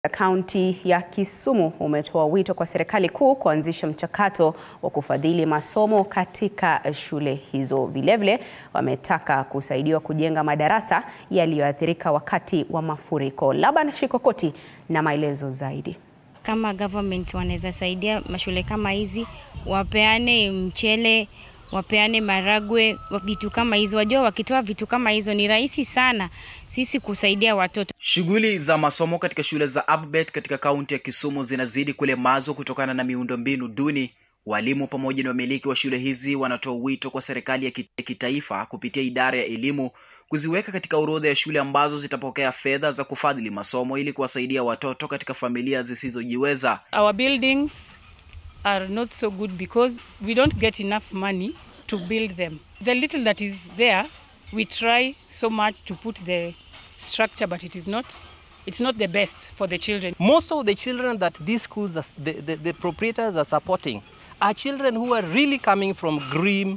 Kaunti ya Kisumu umetoa wito kwa serikali kuu kuanzisha mchakato wa kufadhili masomo katika shule hizo. Vilevile wametaka kusaidiwa kujenga madarasa yaliyoathirika wakati wa mafuriko. Laban Shikokoti na maelezo zaidi. Kama government wanaweza saidia mashule kama hizi, wapeane mchele, wapeane maragwe, vitu kama hizo. Wajua, wakitoa vitu kama hizo ni rahisi sana sisi kusaidia watoto. Shughuli za masomo katika shule za Abbott katika kaunti ya Kisumu zinazidi kulemazwa kutokana na miundombinu duni. Walimu pamoja na wamiliki wa shule hizi wanatoa wito kwa serikali ya kitaifa kupitia idara ya elimu kuziweka katika orodha ya shule ambazo zitapokea fedha za kufadhili masomo ili kuwasaidia watoto katika familia zisizojiweza. Our buildings are not so good because we don't get enough money to build them. The little that is there, we try so much to put the structure but it is not it's not the best for the children. Most of the children that these schools are, the, the, the proprietors are supporting are children who are really coming from grim,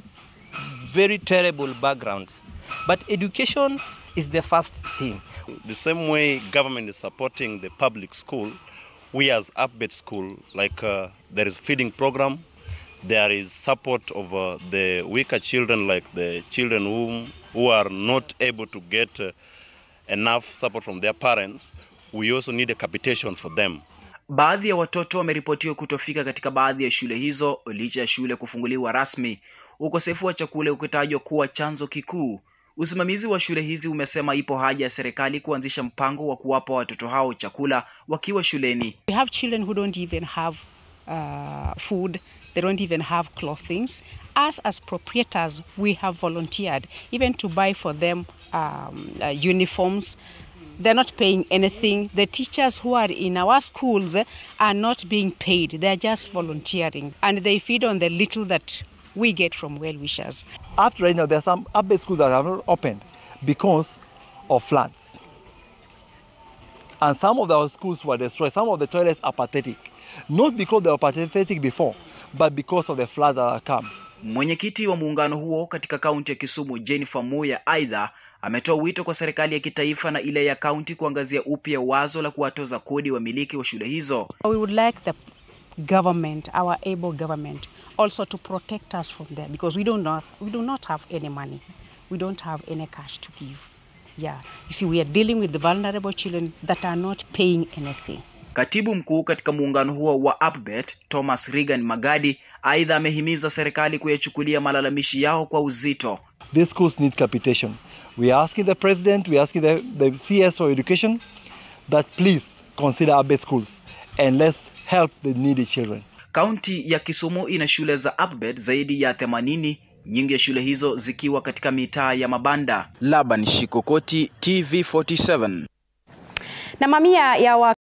very terrible backgrounds. But education is the first thing. The same way government is supporting the public school, we as Abbott School, like uh, there is feeding program, there is support of uh, the weaker children, like the children who, who are not able to get uh, enough support from their parents. We also need a capitation for them. Baadhi ya watoto wameripotiwa kutofika katika baadhi ya shule hizo licha ya shule kufunguliwa rasmi, ukosefu wa chakula ukitajwa kuwa chanzo kikuu. Usimamizi wa shule hizi umesema ipo haja ya serikali kuanzisha mpango wa kuwapa watoto hao chakula wakiwa shuleni. We have children who don't even have uh, food, they don't even have clothings. Us as proprietors, we have volunteered even to buy for them um, uh, uniforms. They're not paying anything. The teachers who are in our schools are not being paid. They're just volunteering. And they feed on the little that we get from well-wishers. Up to right now, there are some Abbott schools that have not opened because of floods. And some of our schools were destroyed. Some of the toilets are pathetic. Not because they were pathetic before, but because of the floods that have come. Mwenyekiti wa muungano huo katika kaunti ya Kisumu, Jennifer Muya, aidha ametoa wito kwa serikali ya kitaifa na ile ya kaunti kuangazia upya wazo la kuwatoza kodi wamiliki wa shule hizo. We would like the government, our able government, also to protect us from there because we, don't not, we do not have any money. We don't have any cash to give. Yeah. You see, we are dealing with the vulnerable children that are not paying anything. Katibu mkuu katika muungano huo wa Abbott, Thomas Regan Magadi, aidha amehimiza serikali kuyachukulia malalamishi yao kwa uzito. These schools need capitation. We are asking the president, we are asking the, the CS for education that please consider Abbott schools and let's help the needy children. Kaunti ya Kisumu ina shule za Abbott zaidi ya 80, nyingi ya shule hizo zikiwa katika mitaa ya mabanda. Laban Shikokoti, TV47. Na mamia ya wa